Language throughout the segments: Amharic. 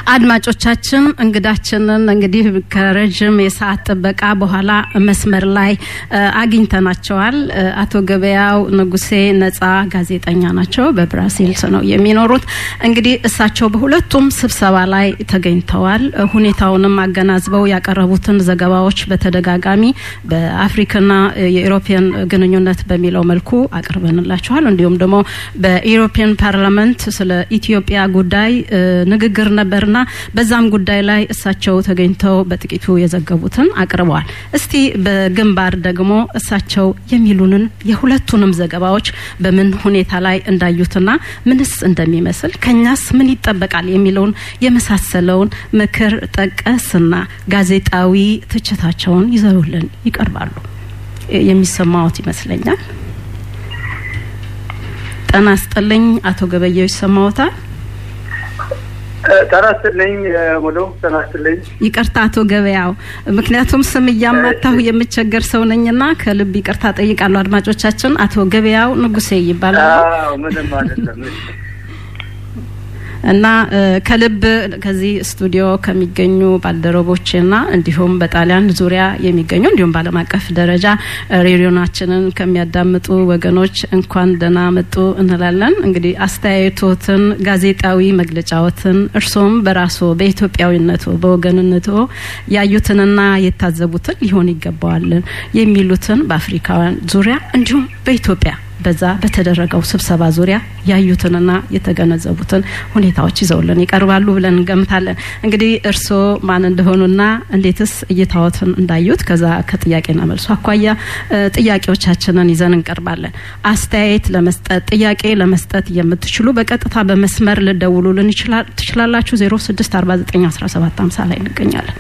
አድማጮቻችን እንግዳችንን እንግዲህ ከረዥም የሰዓት ጥበቃ በኋላ መስመር ላይ አግኝተናቸዋል። አቶ ገበያው ንጉሴ ነጻ ጋዜጠኛ ናቸው። በብራሲልስ ነው የሚኖሩት። እንግዲህ እሳቸው በሁለቱም ስብሰባ ላይ ተገኝተዋል። ሁኔታውንም አገናዝበው ያቀረቡትን ዘገባዎች በተደጋጋሚ በአፍሪካና የኢሮፒያን ግንኙነት በሚለው መልኩ አቅርበንላቸዋል። እንዲሁም ደግሞ በኢሮፒያን ፓርላመንት ስለ ኢትዮጵያ ጉዳይ ንግግር ነበርና በዛም ጉዳይ ላይ እሳቸው ተገኝተው በጥቂቱ የዘገቡትን አቅርበዋል። እስቲ በግንባር ደግሞ እሳቸው የሚሉንን የሁለቱንም ዘገባዎች በምን ሁኔታ ላይ እንዳዩትና ምንስ እንደሚመስል ከኛስ ምን ይጠበቃል የሚለውን የመሳሰለውን ምክር ጠቀስና ጋዜጣዊ ትችታቸውን ይዘውልን ይቀርባሉ። የሚሰማዎት ይመስለኛል። ጤና ይስጥልኝ አቶ ገበየው ይሰማዎታል? ጤና ይስጥልኝ ሙሉ ጤና ይስጥልኝ። ይቅርታ አቶ ገበያው፣ ምክንያቱም ስም እያማታሁ የምቸገር ሰው ነኝና ከልብ ይቅርታ ጠይቃለሁ። አድማጮቻችን አቶ ገበያው ንጉሴ ይባላል። ምንም አይደለም። እና ከልብ ከዚህ ስቱዲዮ ከሚገኙ ባልደረቦችና እንዲሁም በጣሊያን ዙሪያ የሚገኙ እንዲሁም በዓለም አቀፍ ደረጃ ሬዲዮናችንን ከሚያዳምጡ ወገኖች እንኳን ደህና መጡ እንላለን። እንግዲህ አስተያየቶትን፣ ጋዜጣዊ መግለጫዎትን እርስዎም በራስዎ በኢትዮጵያዊነቶ በወገንነቶ ያዩትንና የታዘቡትን ሊሆን ይገባዋልን የሚሉትን በአፍሪካውያን ዙሪያ እንዲሁም በኢትዮጵያ በዛ በተደረገው ስብሰባ ዙሪያ ያዩትንና የተገነዘቡትን ሁኔታዎች ይዘውልን ይቀርባሉ ብለን እንገምታለን። እንግዲህ እርስዎ ማን እንደሆኑና እንዴትስ እይታዎትን እንዳዩት ከዛ ከጥያቄና መልሱ አኳያ ጥያቄዎቻችንን ይዘን እንቀርባለን። አስተያየት ለመስጠት ጥያቄ ለመስጠት የምትችሉ በቀጥታ በመስመር ልደውሉልን ትችላላችሁ። ዜሮ ስድስት አርባ ዘጠኝ አስራ ሰባት ሀምሳ ላይ እንገኛለን።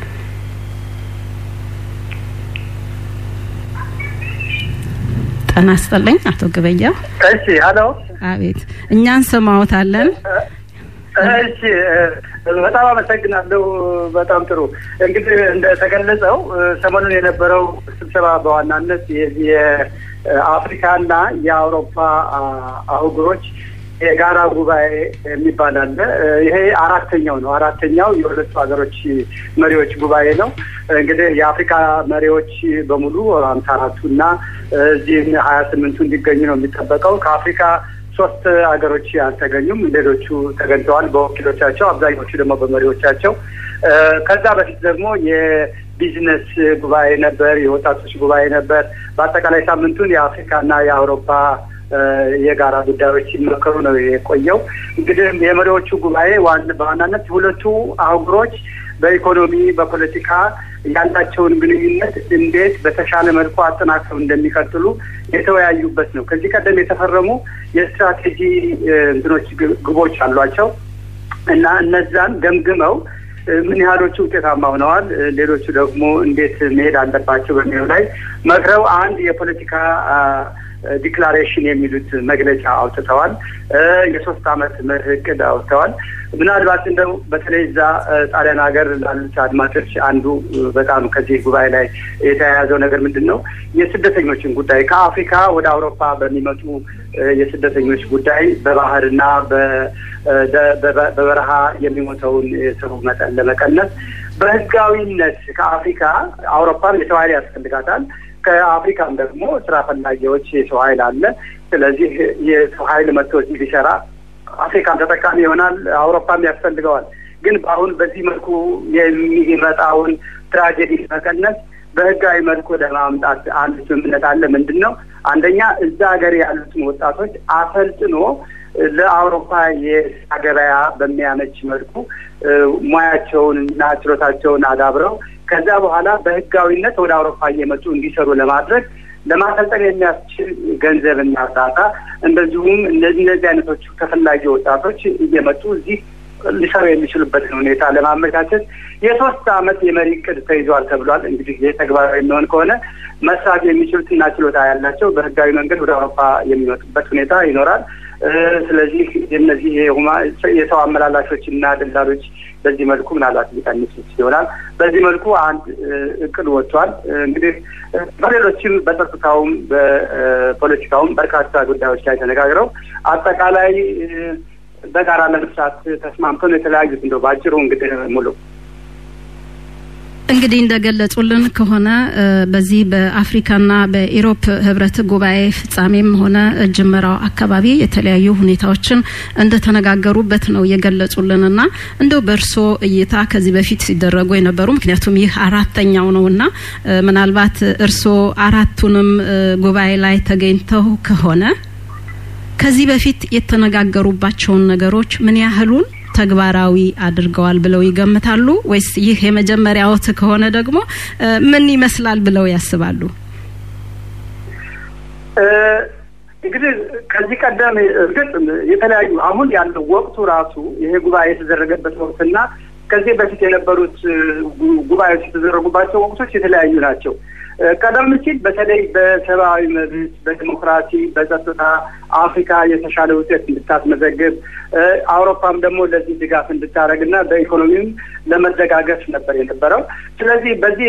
ጤና ይስጥልኝ አቶ ገበያው። እሺ፣ ሀሎ። አቤት፣ እኛ እንሰማዎታለን። እሺ፣ በጣም አመሰግናለሁ። በጣም ጥሩ። እንግዲህ እንደተገለጸው ሰሞኑን የነበረው ስብሰባ በዋናነት የአፍሪካና የአውሮፓ አህጉሮች የጋራ ጉባኤ የሚባል አለ። ይሄ አራተኛው ነው። አራተኛው የሁለቱ ሀገሮች መሪዎች ጉባኤ ነው። እንግዲህ የአፍሪካ መሪዎች በሙሉ ሀምሳ አራቱ እና እዚህም ሀያ ስምንቱ እንዲገኙ ነው የሚጠበቀው። ከአፍሪካ ሶስት ሀገሮች አልተገኙም። ሌሎቹ ተገኝተዋል በወኪሎቻቸው፣ አብዛኞቹ ደግሞ በመሪዎቻቸው። ከዛ በፊት ደግሞ የቢዝነስ ጉባኤ ነበር፣ የወጣቶች ጉባኤ ነበር። በአጠቃላይ ሳምንቱን የአፍሪካና የአውሮፓ የጋራ ጉዳዮች ሲመከሩ ነው የቆየው። እንግዲህ የመሪዎቹ ጉባኤ በዋናነት ሁለቱ አህጉሮች በኢኮኖሚ በፖለቲካ ያላቸውን ግንኙነት እንዴት በተሻለ መልኩ አጠናክረው እንደሚቀጥሉ የተወያዩበት ነው። ከዚህ ቀደም የተፈረሙ የስትራቴጂ እንትኖች ግቦች አሏቸው እና እነዛን ገምግመው ምን ያህሎቹ ውጤታማ ሆነዋል፣ ሌሎቹ ደግሞ እንዴት መሄድ አለባቸው በሚለው ላይ መክረው አንድ የፖለቲካ ዲክላሬሽን የሚሉት መግለጫ አውጥተዋል። የሶስት አመት መርህ እቅድ አውጥተዋል። ምናልባት እንደው በተለይ እዛ ጣሊያን ሀገር ላሉት አድማጮች አንዱ በጣም ከዚህ ጉባኤ ላይ የተያያዘው ነገር ምንድን ነው? የስደተኞችን ጉዳይ ከአፍሪካ ወደ አውሮፓ በሚመጡ የስደተኞች ጉዳይ በባህርና በበረሃ የሚሞተውን የሰው መጠን ለመቀነስ በህጋዊነት ከአፍሪካ አውሮፓም የሰው ኃይል ያስፈልጋታል ከአፍሪካም ደግሞ ስራ ፈላጊዎች የሰው ኃይል አለ። ስለዚህ የሰው ኃይል መጥቶ እዚህ ሊሰራ አፍሪካም ተጠቃሚ ይሆናል፣ አውሮፓም ያስፈልገዋል። ግን በአሁን በዚህ መልኩ የሚመጣውን ትራጀዲ መቀነስ በህጋዊ መልኩ ለማምጣት አንድ ስምምነት አለ። ምንድን ነው? አንደኛ እዛ ሀገር ያሉትን ወጣቶች አሰልጥኖ ለአውሮፓ የስራ ገበያ በሚያመች መልኩ ሙያቸውን እና ችሎታቸውን አዳብረው ከዛ በኋላ በህጋዊነት ወደ አውሮፓ እየመጡ እንዲሰሩ ለማድረግ ለማሰልጠን የሚያስችል ገንዘብና እርዳታ እንደዚሁም እነዚህ እነዚህ አይነቶቹ ተፈላጊ ወጣቶች እየመጡ እዚህ ሊሰሩ የሚችሉበትን ሁኔታ ለማመቻቸት የሶስት አመት የመሪ እቅድ ተይዟል ተብሏል። እንግዲህ ይህ ተግባራዊ የሚሆን ከሆነ መስራት የሚችሉትና ችሎታ ያላቸው በህጋዊ መንገድ ወደ አውሮፓ የሚመጡበት ሁኔታ ይኖራል። ስለዚህ እነዚህ የሰው አመላላሾች እና ደላሎች በዚህ መልኩ ምናልባት ሊቀንስ ይሆናል። በዚህ መልኩ አንድ እቅድ ወጥቷል። እንግዲህ በሌሎችም በጸጥታውም በፖለቲካውም በርካታ ጉዳዮች ላይ ተነጋግረው አጠቃላይ በጋራ ለመስራት ተስማምተው ነው የተለያዩት። እንደው በአጭሩ እንግዲህ ሙሉ እንግዲህ እንደገለጹልን ከሆነ በዚህ በአፍሪካና በኢሮፕ ህብረት ጉባኤ ፍጻሜም ሆነ ጅመራው አካባቢ የተለያዩ ሁኔታዎችን እንደተነጋገሩበት ነው የገለጹልንና እንደው በእርሶ እይታ ከዚህ በፊት ሲደረጉ የነበሩ ምክንያቱም ይህ አራተኛው ነውና ምናልባት እርሶ አራቱንም ጉባኤ ላይ ተገኝተው ከሆነ ከዚህ በፊት የተነጋገሩባቸውን ነገሮች ምን ያህሉን ተግባራዊ አድርገዋል ብለው ይገምታሉ? ወይስ ይህ የመጀመሪያዎት ከሆነ ደግሞ ምን ይመስላል ብለው ያስባሉ? እንግዲህ ከዚህ ቀደም እርግጥ የተለያዩ አሁን ያለው ወቅቱ ራሱ ይሄ ጉባኤ የተደረገበት ወቅትና ከዚህ በፊት የነበሩት ጉባኤዎች የተደረጉባቸው ወቅቶች የተለያዩ ናቸው። ቀደም ሲል በተለይ በሰብአዊ መብት፣ በዲሞክራሲ፣ በጸጥታ አፍሪካ የተሻለ ውጤት እንድታስመዘግብ አውሮፓም ደግሞ ለዚህ ድጋፍ እንድታደርግና በኢኮኖሚም ለመደጋገፍ ነበር የነበረው። ስለዚህ በዚህ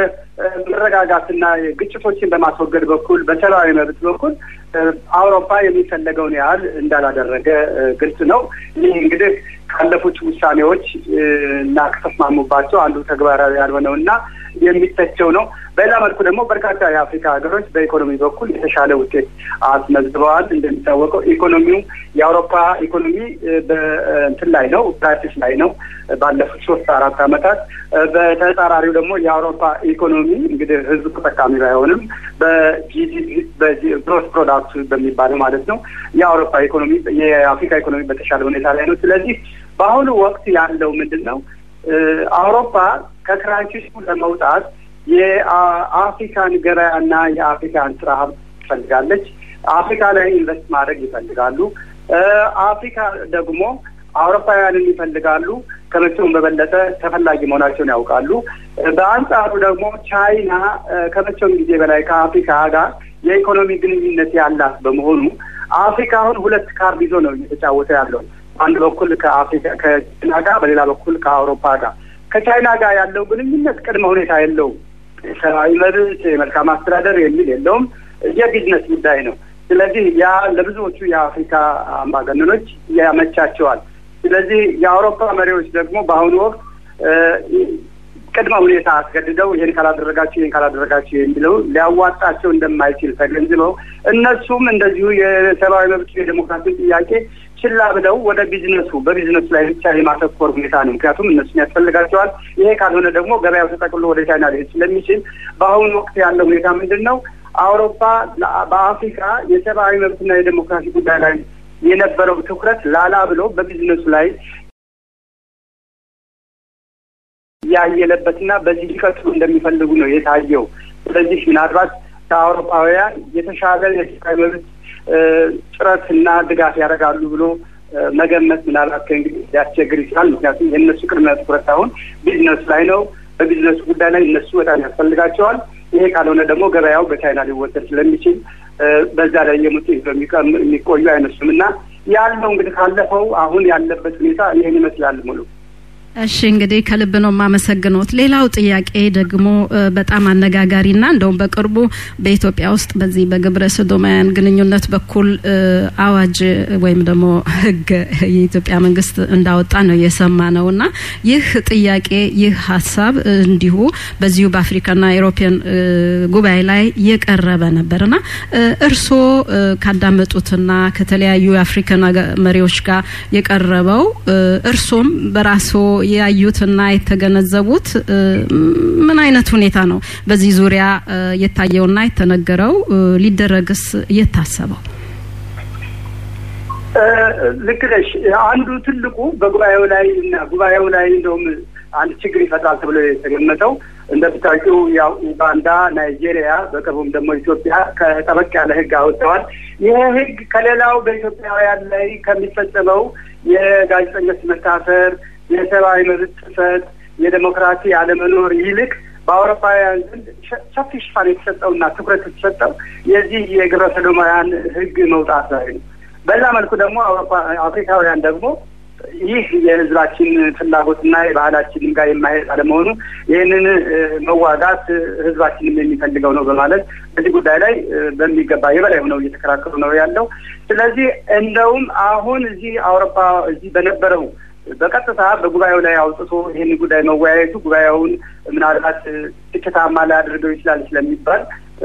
በመረጋጋትና ግጭቶችን በማስወገድ በኩል በሰብአዊ መብት በኩል አውሮፓ የሚፈለገውን ያህል እንዳላደረገ ግልጽ ነው። ይህ እንግዲህ ካለፉት ውሳኔዎች እና ከተስማሙባቸው አንዱ ተግባራዊ ያልሆነው እና የሚተቸው ነው። በሌላ መልኩ ደግሞ በርካታ የአፍሪካ ሀገሮች በኢኮኖሚ በኩል የተሻለ ውጤት አስመዝግበዋል። እንደሚታወቀው ኢኮኖሚው የአውሮፓ ኢኮኖሚ በእንትን ላይ ነው፣ ፕራክቲስ ላይ ነው ባለፉት ሶስት አራት ዓመታት። በተጻራሪው ደግሞ የአውሮፓ ኢኮኖሚ እንግዲህ ህዝብ ተጠቃሚ ባይሆንም በጂዲፒ ግሮስ ፕሮዳክት በሚባለው ማለት ነው የአውሮፓ ኢኮኖሚ የአፍሪካ ኢኮኖሚ በተሻለ ሁኔታ ላይ ነው። ስለዚህ በአሁኑ ወቅት ያለው ምንድን ነው? አውሮፓ ከክራይሲሱ ለመውጣት የአፍሪካን ገበያና የአፍሪካን ስራ ሀብት ትፈልጋለች። አፍሪካ ላይ ኢንቨስት ማድረግ ይፈልጋሉ። አፍሪካ ደግሞ አውሮፓውያንን ይፈልጋሉ። ከመቼውም በበለጠ ተፈላጊ መሆናቸውን ያውቃሉ። በአንጻሩ ደግሞ ቻይና ከመቼውም ጊዜ በላይ ከአፍሪካ ጋር የኢኮኖሚ ግንኙነት ያላት በመሆኑ አፍሪካ አሁን ሁለት ካርድ ይዞ ነው እየተጫወተ ያለው። አንድ በኩል ከአፍሪካ ከቻይና ጋር፣ በሌላ በኩል ከአውሮፓ ጋር። ከቻይና ጋር ያለው ግንኙነት ቅድመ ሁኔታ የለውም። ሰብአዊ መብት፣ የመልካም አስተዳደር የሚል የለውም። የቢዝነስ ጉዳይ ነው። ስለዚህ ያ ለብዙዎቹ የአፍሪካ አምባገነኖች ያመቻቸዋል። ስለዚህ የአውሮፓ መሪዎች ደግሞ በአሁኑ ወቅት ቅድመ ሁኔታ አስገድደው ይህን ካላደረጋችሁ ይህን ካላደረጋችሁ የሚለው ሊያዋጣቸው እንደማይችል ተገንዝበው እነሱም እንደዚሁ የሰብአዊ መብት የዴሞክራሲ ጥያቄ ችላ ብለው ወደ ቢዝነሱ በቢዝነሱ ላይ ብቻ የማተኮር ሁኔታ ነው። ምክንያቱም እነሱን ያስፈልጋቸዋል። ይሄ ካልሆነ ደግሞ ገበያው ተጠቅሎ ወደ ቻይና ሊሄድ ስለሚችል በአሁኑ ወቅት ያለው ሁኔታ ምንድን ነው? አውሮፓ በአፍሪካ የሰብአዊ መብትና የዴሞክራሲ ጉዳይ ላይ የነበረው ትኩረት ላላ ብሎ በቢዝነሱ ላይ ያየለበትና በዚህ ሊቀጥሉ እንደሚፈልጉ ነው የታየው። ስለዚህ ምናልባት ከአውሮፓውያን የተሻለ የሰብአዊ መብት ጥረትና ድጋፍ ያደርጋሉ ብሎ መገመት ምናልባት ከእንግዲህ ሊያስቸግር ይችላል። ምክንያቱም የእነሱ ቅድመ ትኩረት አሁን ቢዝነሱ ላይ ነው። በቢዝነሱ ጉዳይ ላይ እነሱ በጣም ያስፈልጋቸዋል። ይሄ ካልሆነ ደግሞ ገበያው በቻይና ሊወሰድ ስለሚችል በዛ ላይ የሙጥ የሚቆዩ አይመስሉም እና ያለው እንግዲህ ካለፈው አሁን ያለበት ሁኔታ ይህን ይመስላል ሙሉ እሺ እንግዲህ ከልብ ነው የማመሰግኖት። ሌላው ጥያቄ ደግሞ በጣም አነጋጋሪና እንደውም በቅርቡ በኢትዮጵያ ውስጥ በዚህ በግብረ ሰዶማውያን ግንኙነት በኩል አዋጅ ወይም ደግሞ ሕግ የኢትዮጵያ መንግስት እንዳወጣ ነው የሰማ ነው እና ይህ ጥያቄ ይህ ሀሳብ እንዲሁ በዚሁ በአፍሪካና ኢሮፒያን ጉባኤ ላይ የቀረበ ነበርና እርስዎ ካዳመጡትና ከተለያዩ የአፍሪካን መሪዎች ጋር የቀረበው እርሶም በራስዎ ያዩትና የተገነዘቡት ምን አይነት ሁኔታ ነው? በዚህ ዙሪያ የታየውና የተነገረው ሊደረግስ የታሰበው? ልክ ነሽ። አንዱ ትልቁ በጉባኤው ላይ እና ጉባኤው ላይ እንደውም አንድ ችግር ይፈጥራል ተብሎ የተገመተው እንደምታውቂው ያው ኡጋንዳ፣ ናይጄሪያ በቅርቡም ደግሞ ኢትዮጵያ ከጠበቅ ያለ ህግ አውጥተዋል። ይሄ ህግ ከሌላው በኢትዮጵያውያን ላይ ከሚፈጸመው የጋዜጠኞች መታሰር የሰብአዊ መብት ጥሰት፣ የዴሞክራሲ አለመኖር ይልቅ በአውሮፓውያን ዘንድ ሰፊ ሽፋን የተሰጠውና ትኩረት የተሰጠው የዚህ የግብረ ሰዶማውያን ህግ መውጣት ላይ ነው። በዛ መልኩ ደግሞ አፍሪካውያን ደግሞ ይህ የህዝባችን ፍላጎትና የባህላችንም ጋር የማሄድ አለመሆኑ ይህንን መዋጋት ህዝባችንም የሚፈልገው ነው በማለት በዚህ ጉዳይ ላይ በሚገባ የበላይ ሆነው እየተከራከሩ ነው ያለው። ስለዚህ እንደውም አሁን እዚህ አውሮፓ እዚህ በነበረው በቀጥታ በጉባኤው ላይ አውጥቶ ይህን ጉዳይ መወያየቱ ጉባኤውን ምናልባት ስኬታማ ሊያደርገው ይችላል ስለሚባል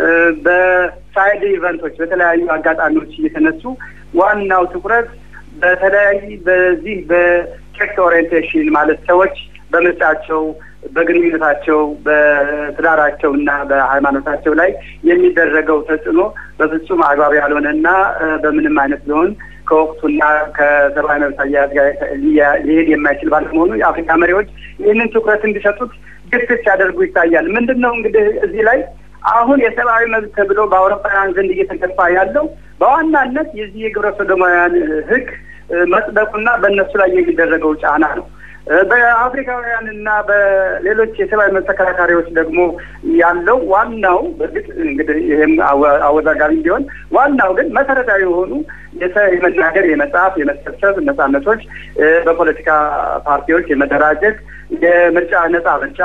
በሳይድ ኢቨንቶች በተለያዩ አጋጣሚዎች እየተነሱ ዋናው ትኩረት በተለያይ በዚህ በሴክስ ኦሪየንቴሽን ማለት ሰዎች በምርጫቸው በግንኙነታቸው በትዳራቸው እና በሃይማኖታቸው ላይ የሚደረገው ተጽዕኖ በፍጹም አግባብ ያልሆነና በምንም አይነት ቢሆን ከወቅቱና ከሰብአዊ መብት አያያዝ ጋር ሊሄድ የማይችል ባለመሆኑ የአፍሪካ መሪዎች ይህንን ትኩረት እንዲሰጡት ግፊት ሲያደርጉ ይታያል። ምንድን ነው እንግዲህ እዚህ ላይ አሁን የሰብአዊ መብት ተብሎ በአውሮፓውያን ዘንድ እየተገፋ ያለው በዋናነት የዚህ የግብረ ሰዶማውያን ሕግ መጽደቁና በእነሱ ላይ የሚደረገው ጫና ነው። በአፍሪካውያን እና በሌሎች የሰብአዊ መብት ተከራካሪዎች ደግሞ ያለው ዋናው በእርግጥ እንግዲህ ይህም አወዛጋቢ ቢሆን ዋናው ግን መሰረታዊ የሆኑ የመናገር፣ የመጻፍ፣ የመሰብሰብ ነጻነቶች፣ በፖለቲካ ፓርቲዎች የመደራጀት፣ የምርጫ ነጻ ምርጫ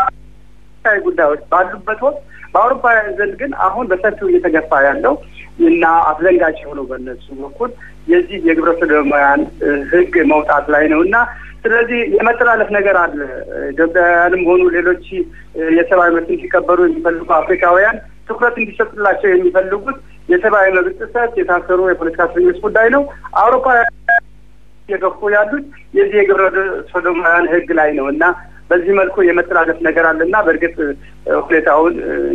ጉዳዮች ባሉበት ወቅት በአውሮፓውያን ዘንድ ግን አሁን በሰፊው እየተገፋ ያለው እና አስደንጋጭ የሆነው በእነሱ በኩል የዚህ የግብረ ሰዶማውያን ህግ መውጣት ላይ ነው እና ስለዚህ የመተላለፍ ነገር አለ። ኢትዮጵያውያንም ሆኑ ሌሎች የሰብአዊ መብት እንዲከበሩ የሚፈልጉ አፍሪካውያን ትኩረት እንዲሰጡላቸው የሚፈልጉት የሰብአዊ መብት ጥሰት፣ የታሰሩ የፖለቲካ እስረኞች ጉዳይ ነው። አውሮፓውያን እየገፉ ያሉት የዚህ የግብረ ሰዶማውያን ህግ ላይ ነው እና በዚህ መልኩ የመተላለፍ ነገር አለና በእርግጥ ሁኔታውን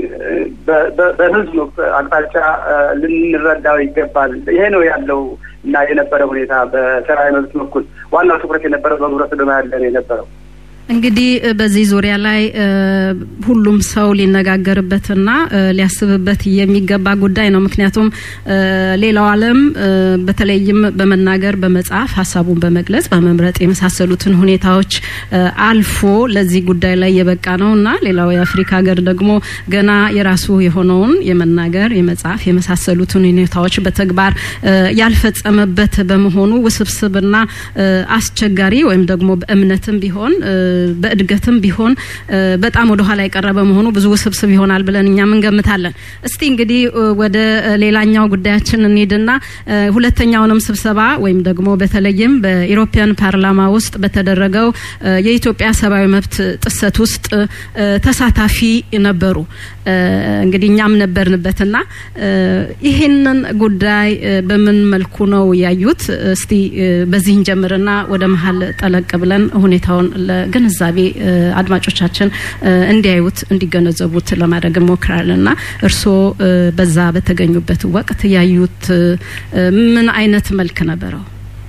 በህዝብ አቅጣጫ ልንረዳው ይገባል። ይሄ ነው ያለው እና የነበረ ሁኔታ በሰብአዊ መብት በኩል ዋናው ትኩረት የነበረው በግብረ ሰዶማ ያለ ነው የነበረው። እንግዲህ በዚህ ዙሪያ ላይ ሁሉም ሰው ሊነጋገርበትና ሊያስብበት የሚገባ ጉዳይ ነው። ምክንያቱም ሌላው ዓለም በተለይም በመናገር በመጻፍ ሀሳቡን በመግለጽ በመምረጥ የመሳሰሉትን ሁኔታዎች አልፎ ለዚህ ጉዳይ ላይ የበቃ ነው እና ሌላው የአፍሪካ ሀገር ደግሞ ገና የራሱ የሆነውን የመናገር የመጻፍ የመሳሰሉትን ሁኔታዎች በተግባር ያልፈጸመበት በመሆኑ ውስብስብና አስቸጋሪ ወይም ደግሞ በእምነትም ቢሆን በእድገትም ቢሆን በጣም ወደ ኋላ የቀረበ መሆኑ ብዙ ውስብስብ ይሆናል ብለን እኛም እንገምታለን። እስቲ እንግዲህ ወደ ሌላኛው ጉዳያችን እንሂድና ሁለተኛውንም ስብሰባ ወይም ደግሞ በተለይም በኢሮፒያን ፓርላማ ውስጥ በተደረገው የኢትዮጵያ ሰብአዊ መብት ጥሰት ውስጥ ተሳታፊ ነበሩ። እንግዲህ እኛም ነበርንበትና ይህንን ጉዳይ በምን መልኩ ነው ያዩት? እስቲ በዚህ እንጀምርና ወደ መሀል ጠለቅ ብለን ሁኔታውን ለግንዛቤ አድማጮቻችን እንዲያዩት እንዲገነዘቡት ለማድረግ እንሞክራለን እና እርስዎ በዛ በተገኙበት ወቅት ያዩት ምን አይነት መልክ ነበረው?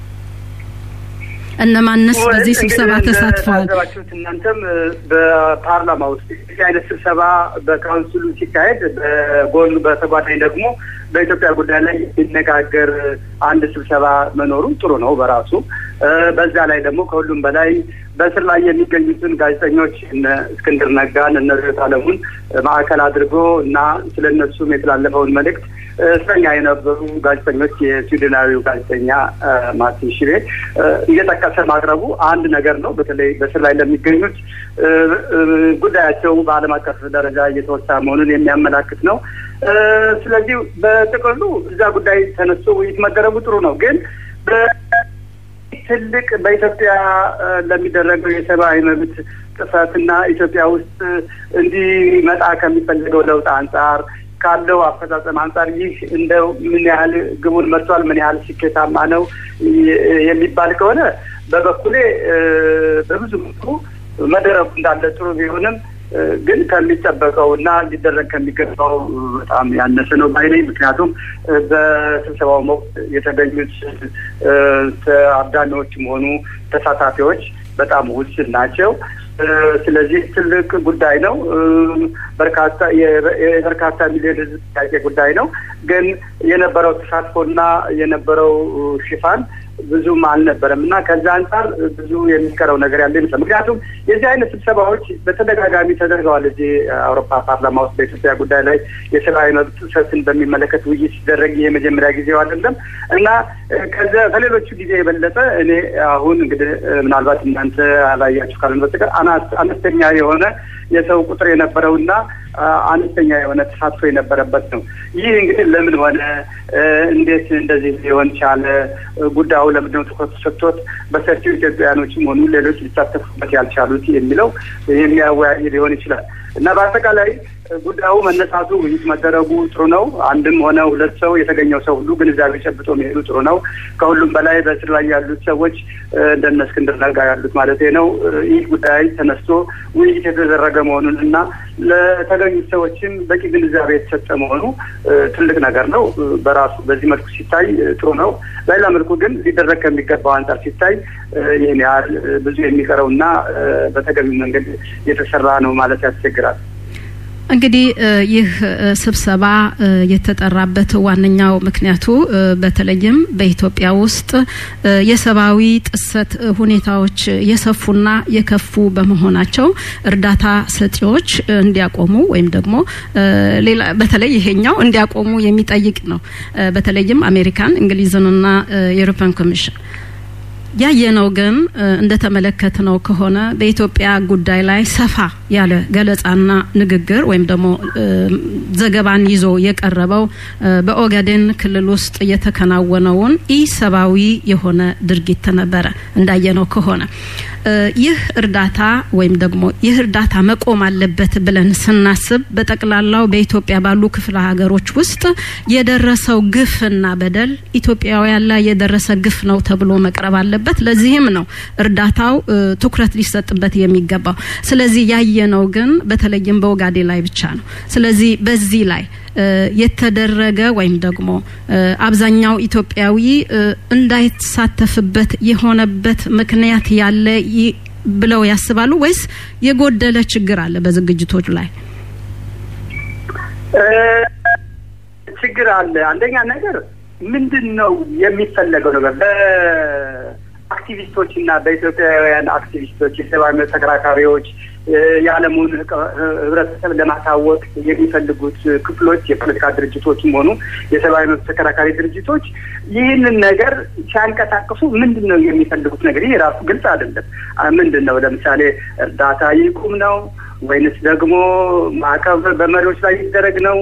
እነማንስ በዚህ ስብሰባ ተሳትፈዋል? እናንተም በፓርላማ ውስጥ የዚህ አይነት ስብሰባ በካውንስሉ ሲካሄድ በጎን በተጓዳኝ ደግሞ በኢትዮጵያ ጉዳይ ላይ የሚነጋገር አንድ ስብሰባ መኖሩ ጥሩ ነው በራሱ። በዛ ላይ ደግሞ ከሁሉም በላይ በእስር ላይ የሚገኙትን ጋዜጠኞች እነ እስክንድር ነጋን እነ ርዕዮት ዓለሙን ማዕከል አድርጎ እና ስለ እነሱም የተላለፈውን መልእክት እስረኛ የነበሩ ጋዜጠኞች የስዊድናዊው ጋዜጠኛ ማርቲን ሽቤ እየጠቀሰ ማቅረቡ አንድ ነገር ነው። በተለይ በስር ላይ ለሚገኙት ጉዳያቸው በዓለም አቀፍ ደረጃ እየተወሳ መሆኑን የሚያመላክት ነው። ስለዚህ በጥቅሉ እዛ ጉዳይ ተነስቶ ውይይት መደረጉ ጥሩ ነው። ግን ትልቅ በኢትዮጵያ ለሚደረገው የሰብአዊ መብት ጥሰትና ኢትዮጵያ ውስጥ እንዲመጣ ከሚፈልገው ለውጥ አንጻር ካለው አፈጻጸም አንጻር ይህ እንደው ምን ያህል ግቡን መጥቷል፣ ምን ያህል ስኬታማ ነው የሚባል ከሆነ በበኩሌ በብዙ መልኩ መደረጉ እንዳለ ጥሩ ቢሆንም ግን ከሚጠበቀው እና ሊደረግ ከሚገባው በጣም ያነሰ ነው ባይነኝ። ምክንያቱም በስብሰባው ወቅት የተገኙት ታዳሚዎችም ሆኑ ተሳታፊዎች በጣም ውስን ናቸው። ስለዚህ ትልቅ ጉዳይ ነው። በርካታ የበርካታ ሚሊዮን ሕዝብ ጥያቄ ጉዳይ ነው። ግን የነበረው ተሳትፎና የነበረው ሽፋን ብዙም አልነበረም እና ከዛ አንጻር ብዙ የሚቀረው ነገር ያለ ይመስላል። ምክንያቱም የዚህ አይነት ስብሰባዎች በተደጋጋሚ ተደርገዋል። እዚህ አውሮፓ ፓርላማ ውስጥ በኢትዮጵያ ጉዳይ ላይ የሰብአዊ መብት ጥሰትን በሚመለከት ውይይት ሲደረግ ይሄ የመጀመሪያ ጊዜው አይደለም እና ከዚ ከሌሎቹ ጊዜ የበለጠ እኔ አሁን እንግዲህ ምናልባት እናንተ አላያችሁ ካለን በስተቀር አነስተኛ የሆነ የሰው ቁጥር የነበረውና አነስተኛ የሆነ ተሳትፎ የነበረበት ነው። ይህ እንግዲህ ለምን ሆነ፣ እንዴት እንደዚህ ሊሆን ቻለ፣ ጉዳዩ ለምንድነው ትኩረት ሰጥቶት በሰፊው ኢትዮጵያውያኖችም ሆኑ ሌሎች ሊሳተፉበት ያልቻሉት የሚለው የሚያወያይ ሊሆን ይችላል እና በአጠቃላይ ጉዳዩ መነሳቱ ውይይት መደረጉ ጥሩ ነው። አንድም ሆነ ሁለት ሰው የተገኘው ሰው ሁሉ ግንዛቤ ጨብጦ መሄዱ ጥሩ ነው። ከሁሉም በላይ በእስር ላይ ያሉት ሰዎች እንደነ እስክንድር ነጋ ያሉት ማለት ነው ይህ ጉዳይ ተነስቶ ውይይት የተደረገ መሆኑን እና ለተገኙት ሰዎችም በቂ ግንዛቤ የተሰጠ መሆኑ ትልቅ ነገር ነው በራሱ በዚህ መልኩ ሲታይ ጥሩ ነው። በሌላ መልኩ ግን ሊደረግ ከሚገባው አንጻር ሲታይ ይህን ያህል ብዙ የሚቀረው እና በተገቢው መንገድ የተሰራ ነው ማለት ያስቸግራል። እንግዲህ ይህ ስብሰባ የተጠራበት ዋነኛው ምክንያቱ በተለይም በኢትዮጵያ ውስጥ የሰብአዊ ጥሰት ሁኔታዎች የሰፉና የከፉ በመሆናቸው እርዳታ ሰጪዎች እንዲያቆሙ ወይም ደግሞ ሌላ በተለይ ይሄኛው እንዲያቆሙ የሚጠይቅ ነው። በተለይም አሜሪካን፣ እንግሊዝንና የአውሮፓን ኮሚሽን ያየነው ግን እንደተመለከትነው ከሆነ በኢትዮጵያ ጉዳይ ላይ ሰፋ ያለ ገለጻና ንግግር ወይም ደግሞ ዘገባን ይዞ የቀረበው በኦጋዴን ክልል ውስጥ የተከናወነውን ኢሰብአዊ የሆነ ድርጊት ነበረ። እንዳየነው ከሆነ ይህ እርዳታ ወይም ደግሞ ይህ እርዳታ መቆም አለበት ብለን ስናስብ በጠቅላላው በኢትዮጵያ ባሉ ክፍለ ሀገሮች ውስጥ የደረሰው ግፍና በደል ኢትዮጵያውያን ላይ የደረሰ ግፍ ነው ተብሎ መቅረብ አለበት። ለዚህም ነው እርዳታው ትኩረት ሊሰጥበት የሚገባው። ስለዚህ ያየነው ግን በተለይም በኦጋዴ ላይ ብቻ ነው። ስለዚህ በዚህ ላይ የተደረገ ወይም ደግሞ አብዛኛው ኢትዮጵያዊ እንዳይሳተፍበት የሆነበት ምክንያት ያለ ብለው ያስባሉ ወይስ የጎደለ ችግር አለ በዝግጅቶች ላይ? ችግር አለ። አንደኛ ነገር ምንድን ነው የሚፈለገው ነገር በአክቲቪስቶች እና በኢትዮጵያውያን አክቲቪስቶች የሰብአዊ መብት ተከራካሪዎች የዓለሙን ሕብረተሰብ ለማሳወቅ የሚፈልጉት ክፍሎች የፖለቲካ ድርጅቶችም ሆኑ የሰብአዊ መብት ተከራካሪ ድርጅቶች ይህንን ነገር ሲያንቀሳቅሱ ምንድን ነው የሚፈልጉት ነገር? ይህ ራሱ ግልጽ አይደለም። ምንድን ነው ለምሳሌ እርዳታ ይቁም ነው ወይንስ ደግሞ ማዕቀብ በመሪዎች ላይ ይደረግ ነው?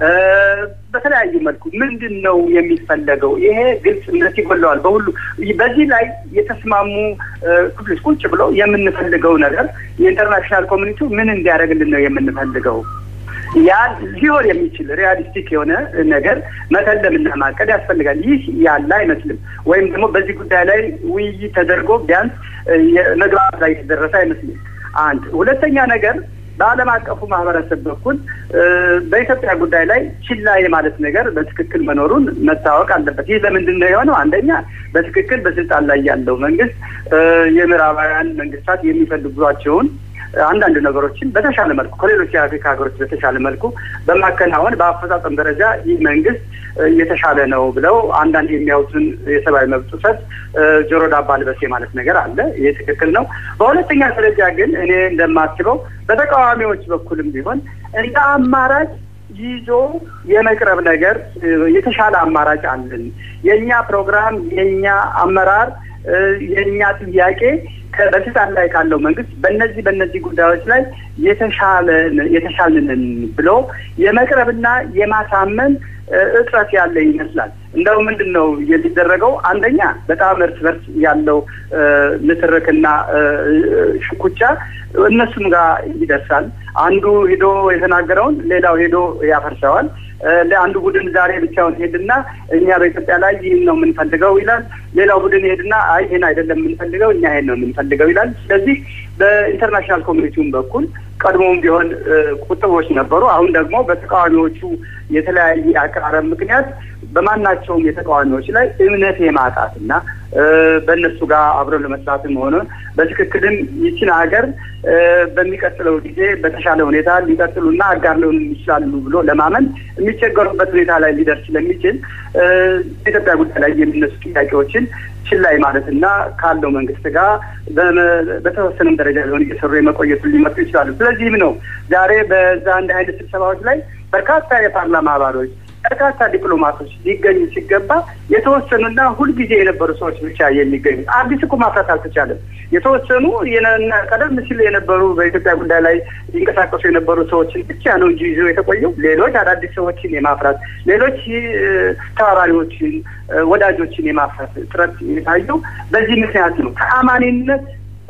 በተለያዩ መልኩ ምንድን ነው የሚፈለገው? ይሄ ግልጽነት ይጎለዋል። በሁሉ በዚህ ላይ የተስማሙ ክፍሎች ቁጭ ብለው የምንፈልገው ነገር የኢንተርናሽናል ኮሚኒቲው ምን እንዲያደርግልን ነው የምንፈልገው? ያ ሊሆን የሚችል ሪያሊስቲክ የሆነ ነገር መተለምና ማቀድ ያስፈልጋል። ይህ ያለ አይመስልም። ወይም ደግሞ በዚህ ጉዳይ ላይ ውይይት ተደርጎ ቢያንስ መግባባት ላይ የተደረሰ አይመስልም። አንድ ሁለተኛ ነገር በዓለም አቀፉ ማህበረሰብ በኩል በኢትዮጵያ ጉዳይ ላይ ችላ የማለት ነገር በትክክል መኖሩን መታወቅ አለበት። ይህ ለምንድን ነው የሆነው? አንደኛ በትክክል በስልጣን ላይ ያለው መንግስት የምዕራባውያን መንግስታት የሚፈልጓቸውን አንዳንድ ነገሮችን በተሻለ መልኩ ከሌሎች የአፍሪካ ሀገሮች በተሻለ መልኩ በማከናወን በአፈጻጸም ደረጃ ይህ መንግስት የተሻለ ነው ብለው አንዳንድ የሚያዩትን የሰብአዊ መብት ጥሰት ጆሮ ዳባ ልበስ ማለት ነገር አለ። ይህ ትክክል ነው። በሁለተኛ ደረጃ ግን እኔ እንደማስበው በተቃዋሚዎች በኩልም ቢሆን እንደ አማራጭ ይዞ የመቅረብ ነገር የተሻለ አማራጭ አለን። የእኛ ፕሮግራም፣ የእኛ አመራር፣ የእኛ ጥያቄ በስልጣን ላይ ካለው መንግስት በእነዚህ በእነዚህ ጉዳዮች ላይ የተሻለ የተሻልንን ብሎ የመቅረብና የማሳመን እጥረት ያለ ይመስላል። እንደው ምንድን ነው የሚደረገው? አንደኛ በጣም እርስ በርስ ያለው ንትርክና ሽኩቻ እነሱም ጋር ይደርሳል። አንዱ ሄዶ የተናገረውን ሌላው ሄዶ ያፈርሰዋል። አንዱ ቡድን ዛሬ ብቻውን ሄድና እኛ በኢትዮጵያ ላይ ይህን ነው የምንፈልገው ይላል። ሌላው ቡድን ሄድና አይ ይህን አይደለም የምንፈልገው እኛ ይህን ነው የምንፈልገው ይላል። ስለዚህ በኢንተርናሽናል ኮሚኒቲውም በኩል ቀድሞውም ቢሆን ቁጥቦች ነበሩ። አሁን ደግሞ በተቃዋሚዎቹ የተለያየ አቀራረብ ምክንያት በማናቸውም የተቃዋሚዎች ላይ እምነት የማጣት እና በእነሱ ጋር አብረው ለመስራትም ሆነ በትክክልም ይችን ሀገር በሚቀጥለው ጊዜ በተሻለ ሁኔታ ሊቀጥሉና አጋር ሊሆኑ ይችላሉ ብሎ ለማመን የሚቸገሩበት ሁኔታ ላይ ሊደርስ ስለሚችል በኢትዮጵያ ጉዳይ ላይ የሚነሱ ጥያቄዎችን ችላይ ማለት እና ካለው መንግስት ጋር በተወሰነም ደረጃ ሊሆን እየሰሩ የመቆየቱን ሊመጡ ይችላሉ። ስለዚህም ነው ዛሬ በዛ እንደ አይነት ስብሰባዎች ላይ በርካታ የፓርላማ አባሎች በርካታ ዲፕሎማቶች ሊገኙ ሲገባ የተወሰኑና ሁልጊዜ የነበሩ ሰዎች ብቻ የሚገኙ አዲስ እኮ ማፍራት አልተቻለም። የተወሰኑ ቀደም ሲል የነበሩ በኢትዮጵያ ጉዳይ ላይ ሊንቀሳቀሱ የነበሩ ሰዎችን ብቻ ነው እንጂ ይዞ የተቆየው ሌሎች አዳዲስ ሰዎችን የማፍራት ሌሎች ተባባሪዎችን፣ ወዳጆችን የማፍራት ጥረት የታየው በዚህ ምክንያት ነው። ተአማኒነት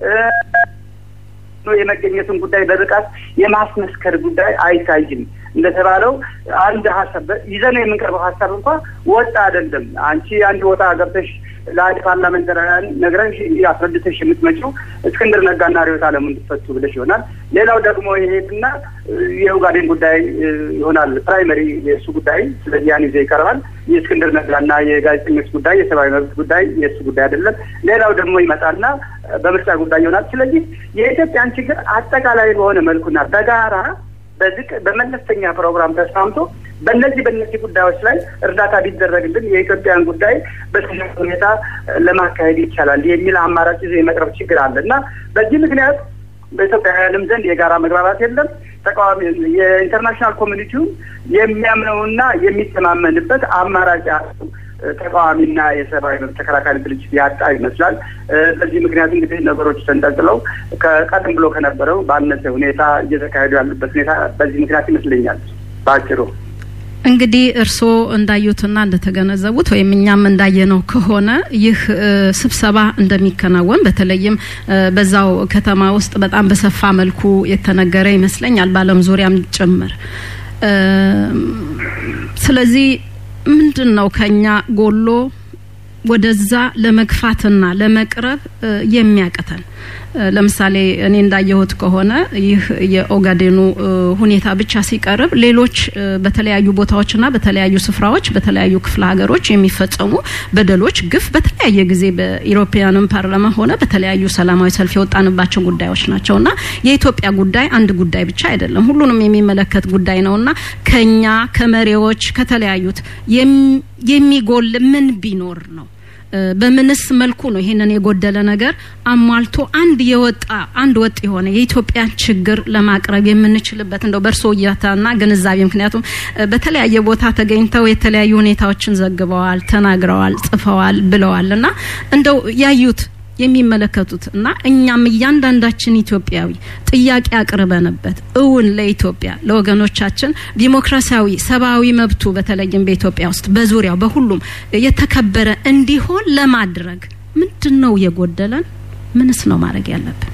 የመገኘቱን ጉዳይ በብቃት የማስመስከር ጉዳይ አይታይም። እንደተባለው አንድ ሀሳብ ይዘነው የምንቀርበው ሀሳብ እንኳ ወጣ አይደለም። አንቺ አንድ ቦታ ገብተሽ ለአንድ ፓርላመንታሪያን ነግረሽ አስረድተሽ የምትመጪው እስክንድር ነጋና ርዕዮት ዓለሙ እንዲፈቱ ብለሽ ይሆናል። ሌላው ደግሞ የሄድና የኡጋዴን ጉዳይ ይሆናል ፕራይመሪ የእሱ ጉዳይ። ስለዚህ ያን ይዘ ይቀርባል። የእስክንድር ነጋና የጋዜጠኞች ጉዳይ፣ የሰብአዊ መብት ጉዳይ የእሱ ጉዳይ አይደለም። ሌላው ደግሞ ይመጣና በምርጫ ጉዳይ ይሆናል። ስለዚህ የኢትዮጵያን ችግር አጠቃላይ በሆነ መልኩና በጋራ በዝቅ በመለስተኛ ፕሮግራም ተስማምቶ በእነዚህ በእነዚህ ጉዳዮች ላይ እርዳታ ቢደረግልን የኢትዮጵያን ጉዳይ በተሻለ ሁኔታ ለማካሄድ ይቻላል የሚል አማራጭ ይዞ የመቅረብ ችግር አለ እና በዚህ ምክንያት በኢትዮጵያውያንም ዘንድ የጋራ መግባባት የለም። ተቃዋሚ የኢንተርናሽናል ኮሚኒቲው የሚያምነውና የሚተማመንበት አማራጭ ተቃዋሚና የሰብአዊ መብት ተከራካሪ ድርጅት ያጣ ይመስላል። በዚህ ምክንያት እንግዲህ ነገሮች ተንጠልጥለው ከቀደም ብሎ ከነበረው ባነሰ ሁኔታ እየተካሄዱ ያሉበት ሁኔታ በዚህ ምክንያት ይመስለኛል በአጭሩ። እንግዲህ እርስዎ እንዳዩትና እንደተገነዘቡት ወይም እኛም እንዳየነው ከሆነ ይህ ስብሰባ እንደሚከናወን በተለይም በዛው ከተማ ውስጥ በጣም በሰፋ መልኩ የተነገረ ይመስለኛል በዓለም ዙሪያም ጭምር። ስለዚህ ምንድን ነው ከኛ ጎሎ ወደዛ ለመግፋትና ለመቅረብ የሚያቅተን? ለምሳሌ እኔ እንዳየሁት ከሆነ ይህ የኦጋዴኑ ሁኔታ ብቻ ሲቀርብ ሌሎች በተለያዩ ቦታዎችና በተለያዩ ስፍራዎች በተለያዩ ክፍለ ሀገሮች የሚፈጸሙ በደሎች፣ ግፍ በተለያየ ጊዜ በኢሮፓያንም ፓርላማ ሆነ በተለያዩ ሰላማዊ ሰልፍ የወጣንባቸው ጉዳዮች ናቸውና የኢትዮጵያ ጉዳይ አንድ ጉዳይ ብቻ አይደለም፣ ሁሉንም የሚመለከት ጉዳይ ነውና ከኛ ከመሪዎች ከተለያዩት የሚጎል ምን ቢኖር ነው? በምንስ መልኩ ነው ይሄንን የጎደለ ነገር አሟልቶ አንድ የወጣ አንድ ወጥ የሆነ የኢትዮጵያን ችግር ለማቅረብ የምንችልበት እንደው በእርሶ እይታና ግንዛቤ ምክንያቱም በተለያየ ቦታ ተገኝተው የተለያዩ ሁኔታዎችን ዘግበዋል፣ ተናግረዋል፣ ጽፈዋል፣ ብለዋል እና እንደው ያዩት የሚመለከቱት እና እኛም እያንዳንዳችን ኢትዮጵያዊ ጥያቄ አቅርበንበት እውን ለኢትዮጵያ ለወገኖቻችን ዲሞክራሲያዊ ሰብአዊ መብቱ በተለይም በኢትዮጵያ ውስጥ በዙሪያው በሁሉም የተከበረ እንዲሆን ለማድረግ ምንድን ነው የጎደለን? ምንስ ነው ማድረግ ያለብን?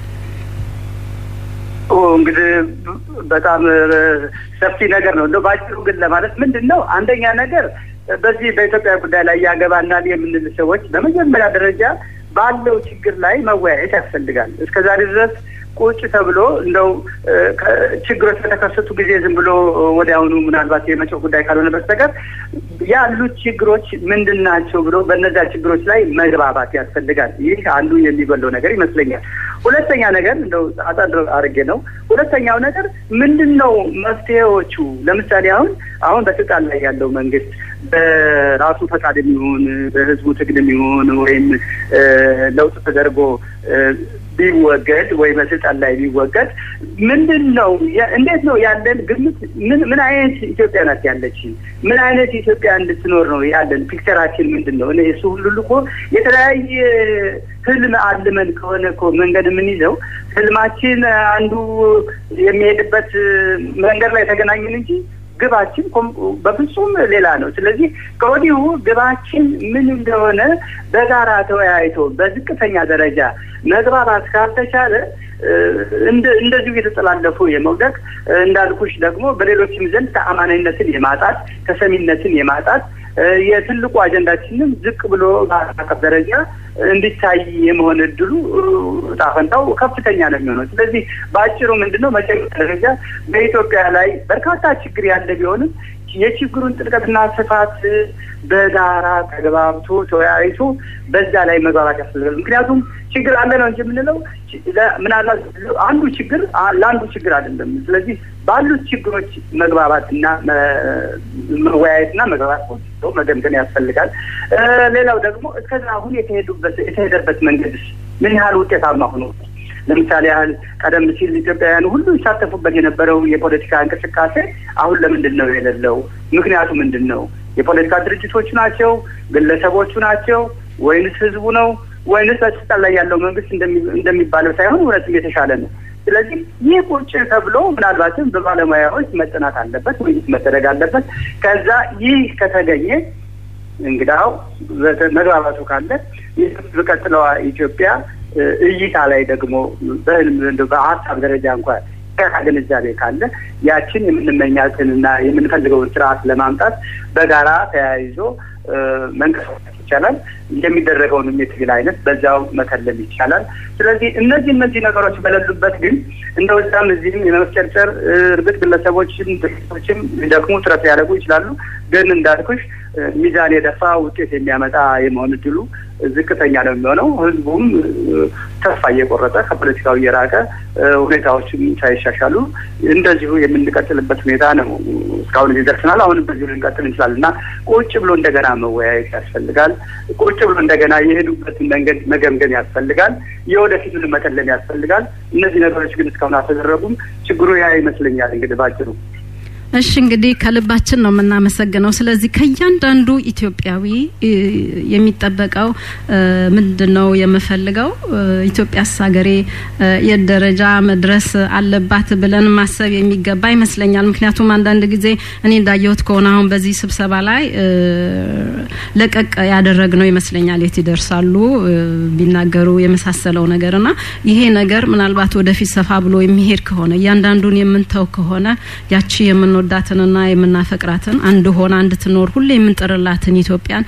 እንግዲህ በጣም ሰፊ ነገር ነው። እንደ ባጭሩ ግን ለማለት ምንድን ነው አንደኛ ነገር በዚህ በኢትዮጵያ ጉዳይ ላይ ያገባናል የምንል ሰዎች በመጀመሪያ ደረጃ ባለው ችግር ላይ መወያየት ያስፈልጋል። እስከ ዛሬ ድረስ ቁጭ ተብሎ እንደው ችግሮች በተከሰቱ ጊዜ ዝም ብሎ ወዲያውኑ ምናልባት የመጪው ጉዳይ ካልሆነ በስተቀር ያሉት ችግሮች ምንድን ናቸው ብሎ በእነዚያ ችግሮች ላይ መግባባት ያስፈልጋል። ይህ አንዱ የሚጎለው ነገር ይመስለኛል። ሁለተኛ ነገር እንደው አጠር አድርጌ ነው። ሁለተኛው ነገር ምንድን ነው መፍትሄዎቹ? ለምሳሌ አሁን አሁን በስልጣን ላይ ያለው መንግስት በራሱ ፈቃድ የሚሆን በህዝቡ ትግል የሚሆን ወይም ለውጥ ተደርጎ ቢወገድ ወይ በስልጣን ላይ ቢወገድ ምንድን ነው እንዴት ነው ያለን ግምት? ምን ምን አይነት ኢትዮጵያ ናት ያለች? ምን አይነት ኢትዮጵያ እንድትኖር ነው ያለን? ፒክቸራችን ምንድን ነው? እሱ ሁሉ እኮ የተለያየ ህልም አልመን ከሆነ እኮ መንገድ የምንይዘው ህልማችን አንዱ የሚሄድበት መንገድ ላይ ተገናኘን እንጂ ግባችን በፍጹም ሌላ ነው። ስለዚህ ከወዲሁ ግባችን ምን እንደሆነ በጋራ ተወያይቶ በዝቅተኛ ደረጃ መግባባት ካልተቻለ እንደዚሁ የተጠላለፉ የመውደቅ እንዳልኩሽ ደግሞ በሌሎችም ዘንድ ተአማናኝነትን የማጣት ተሰሚነትን የማጣት የትልቁ አጀንዳችንም ዝቅ ብሎ በአቀፍ ደረጃ እንዲታይ የመሆን እድሉ ጣፈንታው ከፍተኛ ነው የሚሆነው። ስለዚህ በአጭሩ ምንድን ነው መጀመሪያ ደረጃ በኢትዮጵያ ላይ በርካታ ችግር ያለ ቢሆንም የችግሩን ጥልቀትና ስፋት በጋራ ተግባብቶ ተወያይቶ በዛ ላይ መግባባት ያስፈልጋል። ምክንያቱም ችግር አለ ነው እንጂ የምንለው ምናልባት አንዱ ችግር ለአንዱ ችግር አይደለም። ስለዚህ ባሉት ችግሮች መግባባትና መወያየትና መግባባት መገምገም ያስፈልጋል። ሌላው ደግሞ እስከዛ አሁን የተሄዱበት የተሄደበት መንገድ ምን ያህል ውጤታማ ሆኖ ለምሳሌ ያህል ቀደም ሲል ኢትዮጵያውያን ሁሉ ይሳተፉበት የነበረው የፖለቲካ እንቅስቃሴ አሁን ለምንድን ነው የሌለው? ምክንያቱ ምንድን ነው? የፖለቲካ ድርጅቶቹ ናቸው? ግለሰቦቹ ናቸው? ወይንስ ህዝቡ ነው? ወይንስ በስልጣን ላይ ያለው መንግስት እንደሚባለው ሳይሆን እውነትም የተሻለ ነው? ስለዚህ ይህ ቁጭ ተብሎ ምናልባትም በባለሙያዎች መጠናት አለበት ወይስ መደረግ አለበት። ከዛ ይህ ከተገኘ እንግዳው መግባባቱ ካለ በቀጥለዋ ኢትዮጵያ እይታ ላይ ደግሞ በህልም በሀሳብ ደረጃ እንኳን ግንዛቤ ካለ ያችን የምንመኛትንና የምንፈልገውን ስርዓት ለማምጣት በጋራ ተያይዞ መንቀሳቀስ ይቻላል። የሚደረገውን የትግል አይነት በዛው መከለል ይቻላል። ስለዚህ እነዚህ እነዚህ ነገሮች በሌሉበት ግን እንደ ወጣም እዚህም የመፍጨርጨር እርግጥ ግለሰቦችም ድርጅቶችም ሊደክሙ ጥረት ሊያደርጉ ይችላሉ። ግን እንዳልኩሽ ሚዛን የደፋ ውጤት የሚያመጣ የመሆን እድሉ ዝቅተኛ ነው የሚሆነው። ህዝቡም ተስፋ እየቆረጠ ከፖለቲካው እየራቀ ሁኔታዎችም ሳይሻሻሉ እንደዚሁ የምንቀጥልበት ሁኔታ ነው። እስካሁን እዚህ ደርሰናል። አሁንም በዚሁ ልንቀጥል እንችላለን እና ቁጭ ብሎ እንደገና መወያየት ያስፈልጋል። ቁጭ ብሎ እንደገና የሄዱበትን መንገድ መገምገም ያስፈልጋል። የወደፊቱን መቀለም ያስፈልጋል። እነዚህ ነገሮች ግን እስካሁን አልተደረጉም። ችግሩ ያ ይመስለኛል እንግዲህ ባጭሩ። እሺ እንግዲህ ከልባችን ነው የምናመሰግነው። ስለዚህ ከእያንዳንዱ ኢትዮጵያዊ የሚጠበቀው ምንድን ነው የምፈልገው ኢትዮጵያስ ሀገሬ የት ደረጃ መድረስ አለባት ብለን ማሰብ የሚገባ ይመስለኛል። ምክንያቱም አንዳንድ ጊዜ እኔ እንዳየሁት ከሆነ አሁን በዚህ ስብሰባ ላይ ለቀቅ ያደረግነው ይመስለኛል። የት ይደርሳሉ ቢናገሩ የመሳሰለው ነገር እና ይሄ ነገር ምናልባት ወደፊት ሰፋ ብሎ የሚሄድ ከሆነ እያንዳንዱን የምንተው ከሆነ ያቺ የምንወዳትንና የምናፈቅራትን አንድ ሆና እንድትኖር ሁሌ የምንጥርላትን ኢትዮጵያን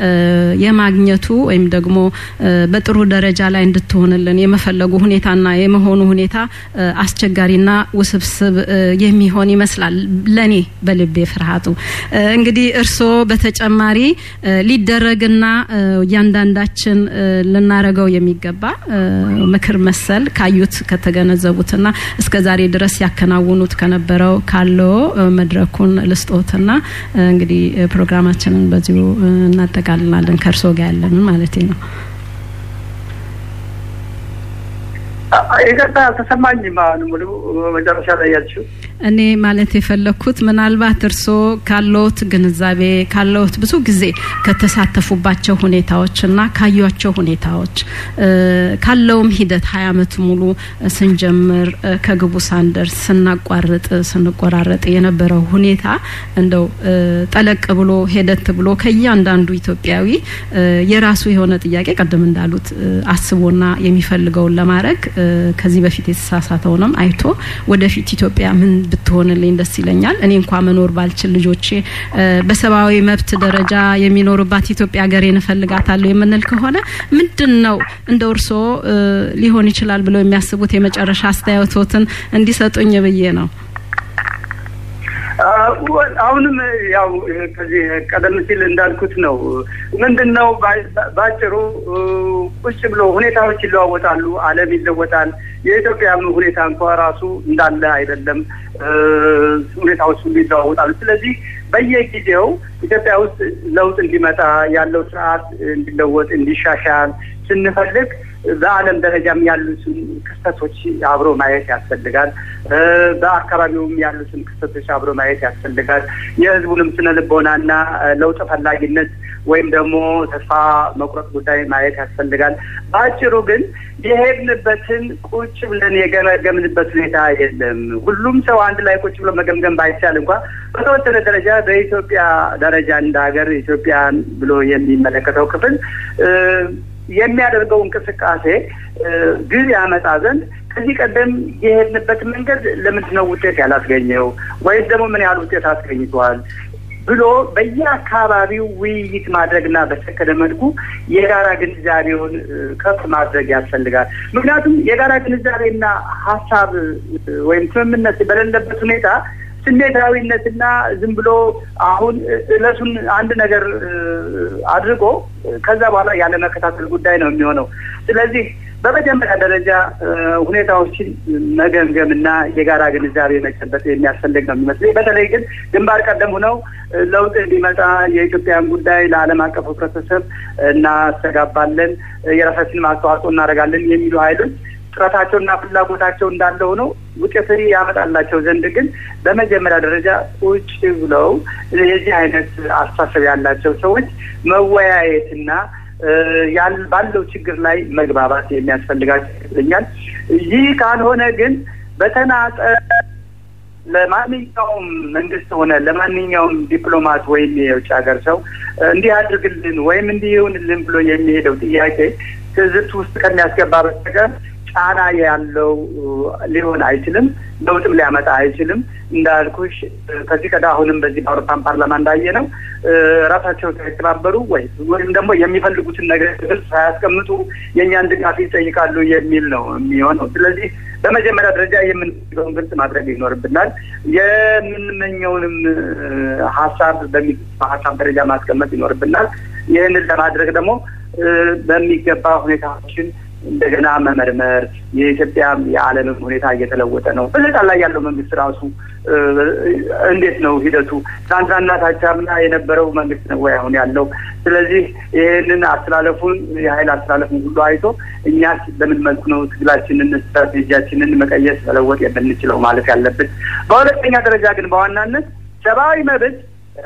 የማግኘቱ ወይም ደግሞ በጥሩ ደረጃ ላይ እንድትሆንልን የመፈለጉ ሁኔታና የመሆኑ ሁኔታ አስቸጋሪና ውስብስብ የሚሆን ይመስላል ለኔ በልቤ ፍርሃቱ። እንግዲህ እርስዎ በተጨማሪ ሊደረግና እያንዳንዳችን ልናረገው የሚገባ ምክር መሰል ካዩት ከተገነዘቡትና እስከ ዛሬ ድረስ ያከናውኑት ከነበረው ካለው መድረኩን ልስጦትና እንግዲህ ፕሮግራማችንን በዚሁ እናጠቃልላለን። ከእርሶ ጋር ያለንን ማለት ነው። ይቅርታ አልተሰማኝም። አሁን ሙሉ መጨረሻ ላይ ያልችው እኔ ማለት የፈለግኩት ምናልባት እርስዎ ካለዎት ግንዛቤ ካለዎት ብዙ ጊዜ ከተሳተፉባቸው ሁኔታዎችና ካዩቸው ሁኔታዎች ካለውም ሂደት ሀያ አመት ሙሉ ስንጀምር ከግቡ ሳንደርስ ስናቋርጥ ስንቆራረጥ የነበረው ሁኔታ እንደው ጠለቅ ብሎ ሄደት ብሎ ከእያንዳንዱ ኢትዮጵያዊ የራሱ የሆነ ጥያቄ ቀደም እንዳሉት አስቦና የሚፈልገውን ለማድረግ ከዚህ በፊት የተሳሳተውንም አይቶ ወደፊት ኢትዮጵያ ምን ብትሆንልኝ ደስ ይለኛል። እኔ እንኳ መኖር ባልችል ልጆቼ በሰብአዊ መብት ደረጃ የሚኖሩባት ኢትዮጵያ ሀገሬን እፈልጋታለሁ የምንል ከሆነ ምንድን ነው እንደ እርስዎ ሊሆን ይችላል ብለው የሚያስቡት የመጨረሻ አስተያየቶትን እንዲሰጡኝ ብዬ ነው። አሁንም ያው ከዚህ ቀደም ሲል እንዳልኩት ነው። ምንድን ነው ባጭሩ ቁጭ ብሎ ሁኔታዎች ይለዋወጣሉ፣ ዓለም ይለወጣል። የኢትዮጵያም ሁኔታ እንኳ ራሱ እንዳለ አይደለም። ሁኔታዎች ሁሉ ይለዋወጣሉ። ስለዚህ በየጊዜው ኢትዮጵያ ውስጥ ለውጥ እንዲመጣ ያለው ስርዓት እንዲለወጥ እንዲሻሻል ስንፈልግ በዓለም ደረጃም ያሉትን ክስተቶች አብሮ ማየት ያስፈልጋል። በአካባቢውም ያሉትን ክስተቶች አብሮ ማየት ያስፈልጋል። የሕዝቡንም ስነ ልቦናና ለውጥ ፈላጊነት ወይም ደግሞ ተስፋ መቁረጥ ጉዳይ ማየት ያስፈልጋል። በአጭሩ ግን የሄድንበትን ቁጭ ብለን የገመገምንበት ሁኔታ የለም። ሁሉም ሰው አንድ ላይ ቁጭ ብሎ መገምገም ባይቻል እንኳ በተወሰነ ደረጃ በኢትዮጵያ ደረጃ እንደ ሀገር ኢትዮጵያን ብሎ የሚመለከተው ክፍል የሚያደርገው እንቅስቃሴ ግብ ያመጣ ዘንድ ከዚህ ቀደም የሄድንበት መንገድ ለምንድን ነው ውጤት ያላስገኘው ወይም ደግሞ ምን ያህል ውጤት አስገኝተዋል ብሎ በየአካባቢው ውይይት ማድረግና በሰከነ መልኩ የጋራ ግንዛቤውን ከፍ ማድረግ ያስፈልጋል። ምክንያቱም የጋራ ግንዛቤና ሀሳብ ወይም ስምምነት በሌለበት ሁኔታ ስሜታዊነትና ዝም ብሎ አሁን እለቱን አንድ ነገር አድርጎ ከዛ በኋላ ያለ መከታተል ጉዳይ ነው የሚሆነው። ስለዚህ በመጀመሪያ ደረጃ ሁኔታዎችን መገምገምና የጋራ ግንዛቤ መጨበጥ የሚያስፈልግ ነው የሚመስለኝ። በተለይ ግን ግንባር ቀደም ሆነው ለውጥ እንዲመጣ የኢትዮጵያን ጉዳይ ለዓለም አቀፍ ህብረተሰብ እናስተጋባለን፣ የራሳችንን አስተዋጽኦ እናደርጋለን የሚሉ ኃይሎች ጥረታቸውና ፍላጎታቸው እንዳለ ሆነው ውጤት ያመጣላቸው ዘንድ ግን በመጀመሪያ ደረጃ ቁጭ ብለው የዚህ አይነት አስተሳሰብ ያላቸው ሰዎች መወያየትና ባለው ችግር ላይ መግባባት የሚያስፈልጋቸው ይመስለኛል። ይህ ካልሆነ ግን በተናጠ ለማንኛውም መንግስት ሆነ ለማንኛውም ዲፕሎማት ወይም የውጭ ሀገር ሰው እንዲህ አድርግልን ወይም እንዲህ ይሁንልን ብሎ የሚሄደው ጥያቄ ትዝብት ውስጥ ከሚያስገባ በስተቀር ጫና ያለው ሊሆን አይችልም። ለውጥም ሊያመጣ አይችልም። እንዳልኩሽ ከዚህ ቀዳ አሁንም በዚህ በአውሮፓን ፓርላማ እንዳየ ነው ራሳቸው ሳይተባበሩ ወይ ወይም ደግሞ የሚፈልጉትን ነገር ግልጽ ሳያስቀምጡ የእኛን ድጋፍ ይጠይቃሉ የሚል ነው የሚሆነው። ስለዚህ በመጀመሪያ ደረጃ የምንፈልገውን ግልጽ ማድረግ ይኖርብናል። የምንመኘውንም ሀሳብ በሚገባ ሀሳብ ደረጃ ማስቀመጥ ይኖርብናል። ይህንን ለማድረግ ደግሞ በሚገባ ሁኔታዎችን እንደገና መመርመር የኢትዮጵያ የዓለምም ሁኔታ እየተለወጠ ነው። በስልጣን ላይ ያለው መንግስት ራሱ እንዴት ነው ሂደቱ? ትናንትናና ታቻምና የነበረው መንግስት ነው ወይ አሁን ያለው? ስለዚህ ይህንን አስተላለፉን የሀይል አስተላለፉን ሁሉ አይቶ እኛስ በምን መልኩ ነው ትግላችንን ስትራቴጂያችንን መቀየስ መለወጥ የምንችለው ማለት ያለብን። በሁለተኛ ደረጃ ግን በዋናነት ሰብአዊ መብት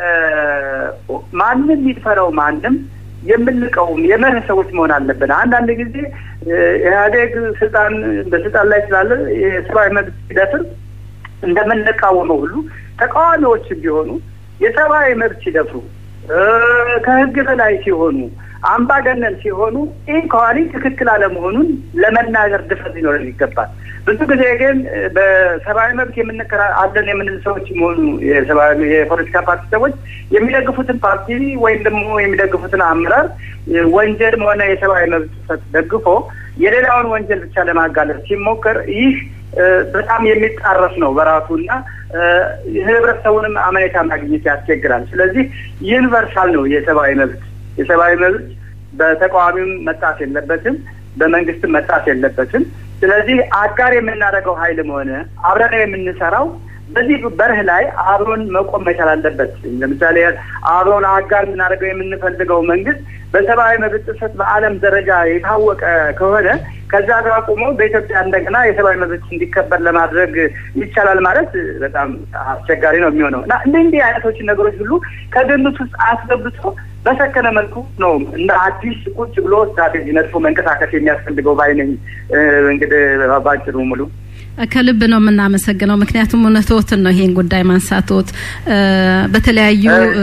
ማንም ይድፈረው ማንም የምንቀውም የመርህ ሰዎች መሆን አለብን። አንዳንድ ጊዜ ኢህአዴግ ስልጣን በስልጣን ላይ ስላለ የሰብአዊ መብት ሲደፍር እንደምንቃወመው ሁሉ ተቃዋሚዎች ቢሆኑ የሰብአዊ መብት ሲደፍሩ ከህግ በላይ ሲሆኑ አምባገነን ሲሆኑ ኢንኳሪ ትክክል አለመሆኑን ለመናገር ድፍረት ሊኖረን ይገባል። ብዙ ጊዜ ግን በሰብአዊ መብት የምንከራ አለን የምንል ሰዎች መሆኑ የፖለቲካ ፓርቲ ሰዎች የሚደግፉትን ፓርቲ ወይም ደግሞ የሚደግፉትን አመራር ወንጀልም ሆነ የሰብአዊ መብት ጥሰት ደግፎ የሌላውን ወንጀል ብቻ ለማጋለጥ ሲሞከር ይህ በጣም የሚጣረስ ነው በራሱ እና ህብረተሰቡንም አመኔታ ማግኘት ያስቸግራል። ስለዚህ ዩኒቨርሳል ነው የሰብአዊ መብት የሰብአዊ መብት በተቃዋሚም መጣስ የለበትም፣ በመንግስትም መጣስ የለበትም። ስለዚህ አጋር የምናደርገው ሀይልም ሆነ አብረን የምንሰራው በዚህ በርህ ላይ አብሮን መቆም መቻል አለበት። ለምሳሌ አብሮን አጋር የምናደርገው የምንፈልገው መንግስት በሰብአዊ መብት ጥሰት በዓለም ደረጃ የታወቀ ከሆነ ከዛ ጋር ቆሞ በኢትዮጵያ እንደገና የሰብአዊ መብት እንዲከበር ለማድረግ ይቻላል ማለት በጣም አስቸጋሪ ነው የሚሆነው እና እንዲህ እንዲህ አይነቶችን ነገሮች ሁሉ ከግምት ውስጥ አስገብቶ በሰከነ መልኩ ነው እንደ አዲስ ቁጭ ብሎ ስትራቴጂ ነድፎ መንቀሳቀስ የሚያስፈልገው ባይነኝ። እንግዲህ ባጭሩ ሙሉ ከልብ ነው የምናመሰግነው። ምክንያቱም እውነትዎትን ነው ይሄን ጉዳይ ማንሳትዎት በተለያዩ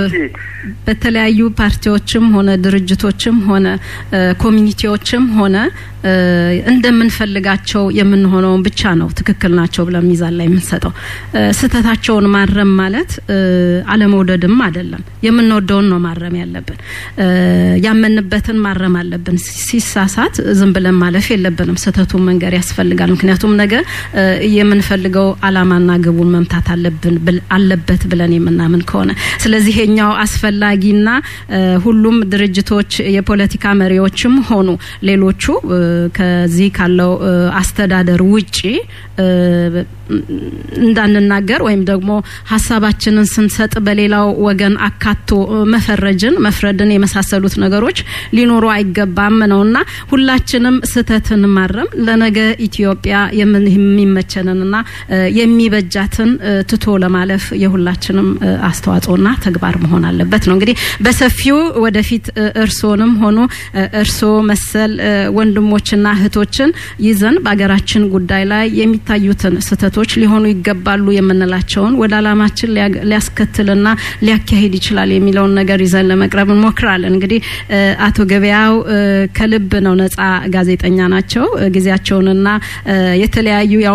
በተለያዩ ፓርቲዎችም ሆነ ድርጅቶችም ሆነ ኮሚኒቲዎችም ሆነ እንደምንፈልጋቸው የምንሆነውን ብቻ ነው ትክክል ናቸው ብለን ሚዛን ላይ የምንሰጠው። ስህተታቸውን ማረም ማለት አለመውደድም አይደለም። የምንወደውን ነው ማረም ያለብን። ያመንበትን ማረም አለብን። ሲሳሳት ዝም ብለን ማለፍ የለብንም። ስህተቱን መንገር ያስፈልጋል። ምክንያቱም ነገ የምንፈልገው አላማና ግቡን መምታት አለብን አለበት ብለን የምናምን ከሆነ ስለዚህ ይሄኛው አስፈላጊና ሁሉም ድርጅቶች የፖለቲካ መሪዎችም ሆኑ ሌሎቹ ከዚህ ካለው አስተዳደር ውጪ እንዳንናገር ወይም ደግሞ ሀሳባችንን ስንሰጥ በሌላው ወገን አካቶ መፈረጅን መፍረድን የመሳሰሉት ነገሮች ሊኖሩ አይገባም ነውና ሁላችንም ስህተትን ማረም ለነገ ኢትዮጵያ የሚመቸንንና የሚበጃትን ትቶ ለማለፍ የሁላችንም አስተዋጽኦና ተግባር መሆን አለበት ነው። እንግዲህ በሰፊው ወደፊት እርሶንም ሆኑ እርሶ መሰል ወንድሞችና እህቶችን ይዘን በሀገራችን ጉዳይ ላይ የሚታዩትን ስህተቶች ሊሆኑ ይገባሉ የምንላቸውን ወደ አላማችን ሊያስከትልና ሊያካሂድ ይችላል የሚለውን ነገር ይዘን ለመቅረብ እንሞክራለን። እንግዲህ አቶ ገበያው ከልብ ነው ነጻ ጋዜጠኛ ናቸው። ጊዜያቸውንና የተለያዩ ያው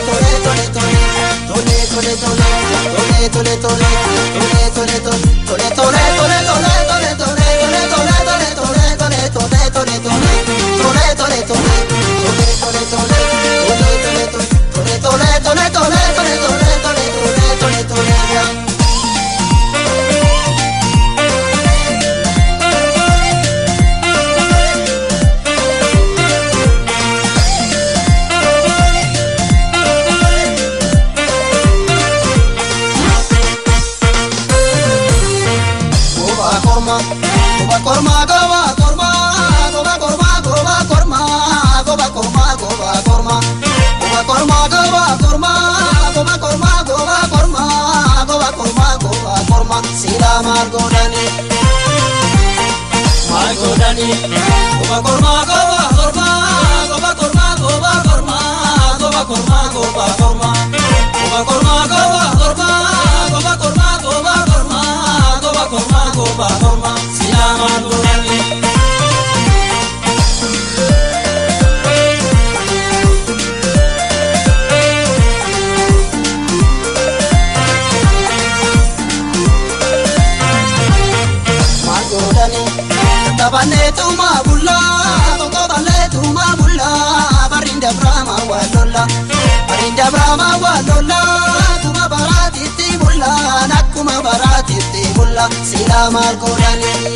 jenneetuma bullaa tokko balleetuma bullaa barinda brahma wallolla barinda brahma wallolla kuma baraatitti bullaa nakkuma baraatitti bulla silaa maal godhanii.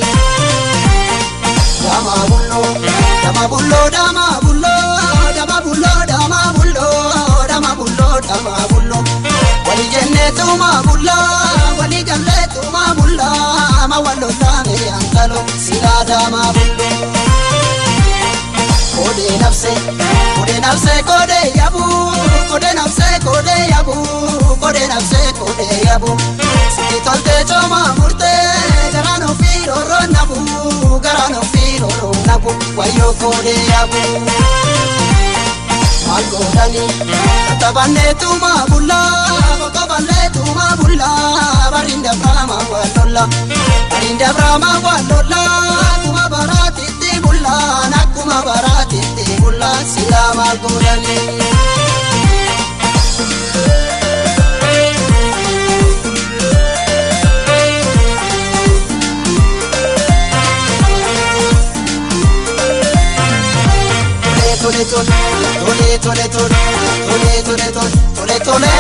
Dama bullo, dama bullo, dama bullo, dama bullo, dama bullo, dama bullo, dama bullo. Wali jenneetuma bulla, wali galleetuma bulla, ma wallollaame yankalo silaa dama bullo. Kode nafse, kode nafse, kode yabu, kode nafse, kode yabu, kode nafse, kode yabu. Siti tolte choma murte, garaan ofii roroo nabu, garaan ofii roroo nabu, wayyoo kode yabu. Maal godhani, tattabanneetuma bullaa, qoqqoballeetuma bullaa, barinda brahma wallolla, barinda brahma wallolla, kuma baraatitti bullaa, nakkuma baraatitti bullaa, silaa maal godhani. tole tole tole tole tole tole tole tole tole tole